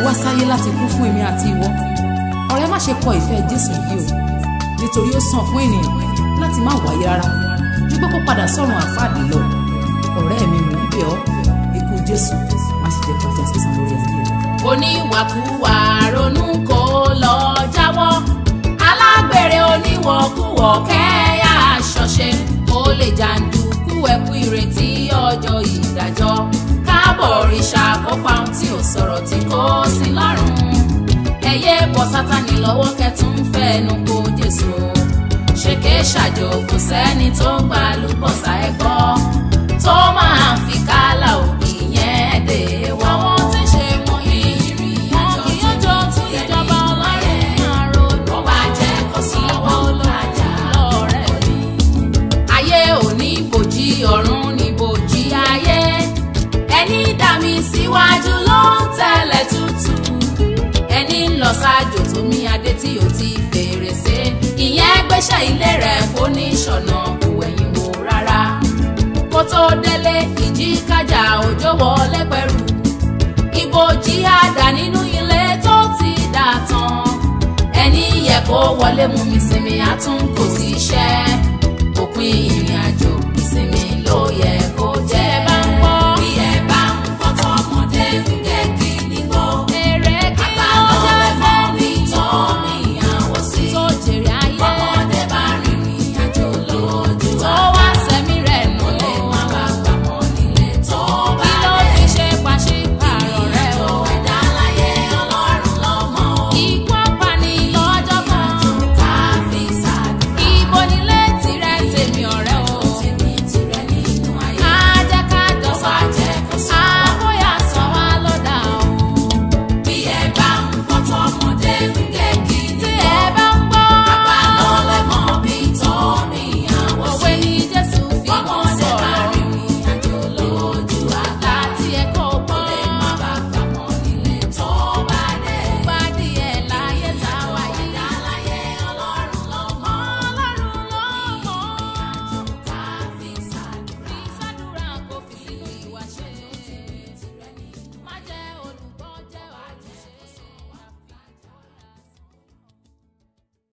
wá sáyé láti kú fún èmi àti ìwọ ọ̀rẹ́ má ṣe kọ ìfẹ́ jésù yìí o nítorí ó sàn fún ènìyàn láti má wáyé rárá ju pé kó padà sọ́run àfáàdì lọ ọ̀rẹ́ mi mò ń bẹ̀ ọ́ ikú jésù má ṣe jẹ́ kọjá sísan lórí ayé rẹ. oníwàkuwà ronú kó lọ jáwọ́ alágbèrè oníwọ̀kuwọ̀ kẹ́yà ṣọ̀ṣe ó lè jàǹdùkú ẹ̀kú ìrètí ọjọ́ ìdájọ́ káàbọ̀ òrìṣà kópa ohun tí ò sọ̀rọ̀ tí kò sí lọ́rùn ẹ̀yẹ bọ́ sátani lọ́wọ́ kẹtùn fẹ́ẹ́nu kó jésù ṣèké ṣàjò kò sẹ́ni tó gbà lùbọ̀sà ẹ̀kọ́ tó máa ń fi kálà òbí yẹn dé wọ́n. àwọn tí ń ṣe wọn ìrìn àjò tí ìjọba ọlọ́run máa ronú. wọ́n bá jẹ́ kó sí ọwọ́ olójà lọ́rẹ́ mi. ayé ò ní bòjì ọ̀run ní bòjì ayé ẹni dá mi síwájú ló ń tẹ̀lé tútù ẹni ń lọ ṣáájú tó mí adé tí ò ti fèrèsé ìyẹn gbéṣẹ́ ilé rẹ̀ fóníṣọ̀nà kò wẹ̀yìn wò rárá kó tó délé ìjì kájà òjò wọlé pẹ̀rù ìbòjì àdá nínú ilé tó ti dà tán ẹni yẹ kó wọlé mú mi sinmi àtún kò sí iṣẹ́ òpin ìrìn àjò ìsinmi ló yẹ